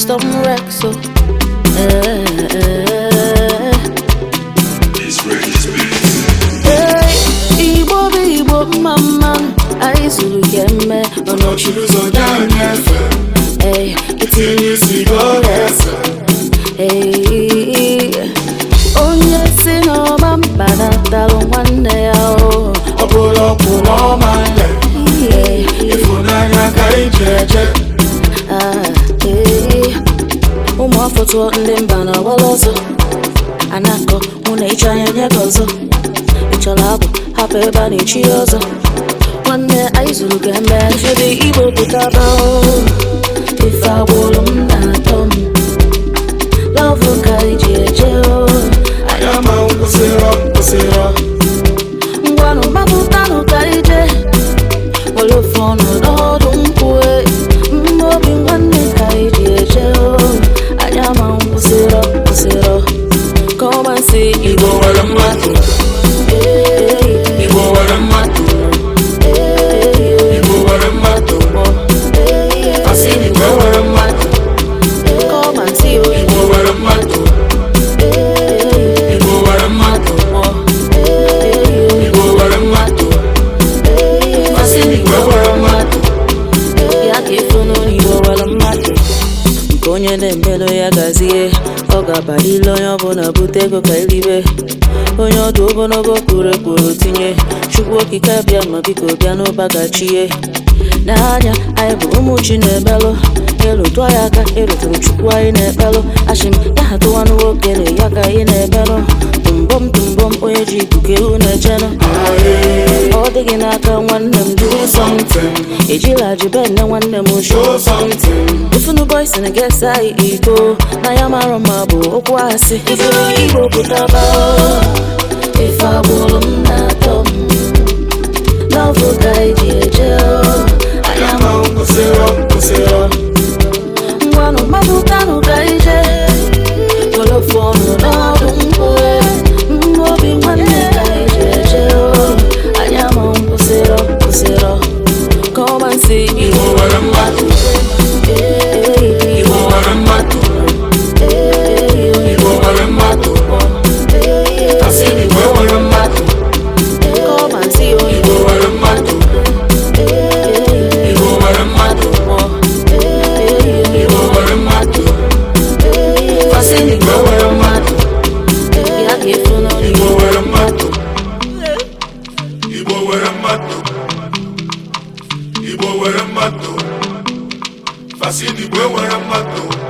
Custom Rex, so. Eh, It's ready to be. eh. Igbo bụ Igbo mma mma anyị zuru ya eme ọnọchiri ụzọ ga-enyefe Ee, itinye isi ga-ese Ee, onye si n'ọma mkpanatalụ nwanne ya o ọ bụrụ ọkwụ n'ọma nle Ee, ịfụnanya ka iji eje ah, ee. ụmụ afọ tụọ ndị mba na agbala ọzọ anakọ mụ na ịchọ anya nye gị ọzọ ị chọrọ abụ hapụ ebe a na-echi ya ọzọ nwanne anyị zuru ka eme chiri igbo pụtaba o. ife agbụrụ m na-atọ m lọvụ ka anyị ji eje o anya ma nkwụsịrọ nkwụsịrọ ngwanụ gbapụtanụ ka anyị jee were ofe ọnụ n'ọdụ nkwue mma obi nwanne ka anyị ji eje o anya ma nkwụsịrọ kwụsịrọ kọmansi igbo igbo nwere mmadụ Ee, igbo nwere mmadụ ee, igbo nwere mmadụ ee, asị na igbo nwere mmadụ kọmansi igbo igbo nwere mmadụ Ee, igbo nwere mmadụ ee, igbo nwere mmadụ ee, asị na igbo nwere mmadụ ya ka ịfụnụ n'igbo nwere mmadụ nke onye na-emelụ ya gazie ọ ga-abalile onye ọbụla bute ego ka elibe onye ọdụ ogologo kwuru ekwuru tinye chukwu okike bịa ma biko bịa n'ụba gachie n'anya anyị bụ ụmụ chi na-emelụ ịrụtụ ya aka ịrụtụrụ chukwu anyị na-ekpelụ achị m ya ha tụwanụ nwoke na ya ka anyị na-emelụ tụmbọm tụmbọm onye ji ikuku ewu na-echenụ ọ dịghị n'aka nwanne m jụrụ something ejila jibe nne nwanne m show show something ifunu boys na gesa anyị iko na ya mara mma bụ okwu asị ifuru igbo pụtaba ife agbụrụ m na-atọ m n'ọfụ ka anyị ji eje anya ma nkwụsịrọ nkwụsịrọ ngwanụ mmadụkanụ ka anyị jee were ofu ọnụ n'ọdụ nkwue mma obi nwanne ka anyị ji eje anya ma nkwụsịrọ kwụsịrọ kọmansi igbo igbo nwere mmadụ Ee, igbo nwere mmadụ ee, igbo nwere mmadụ asị na igbo nwere mmadụ kọmansi igbo oyibo nwere mmadụ igbo nwere mmadụ igbo nwere mmadụ asị na igbo nwere mmadụ ya ka ịfụnụ igbo nwere mmadụ igbo nwere mmadụ igbo nwere mmadụ fasị na igbo nwere mmadụ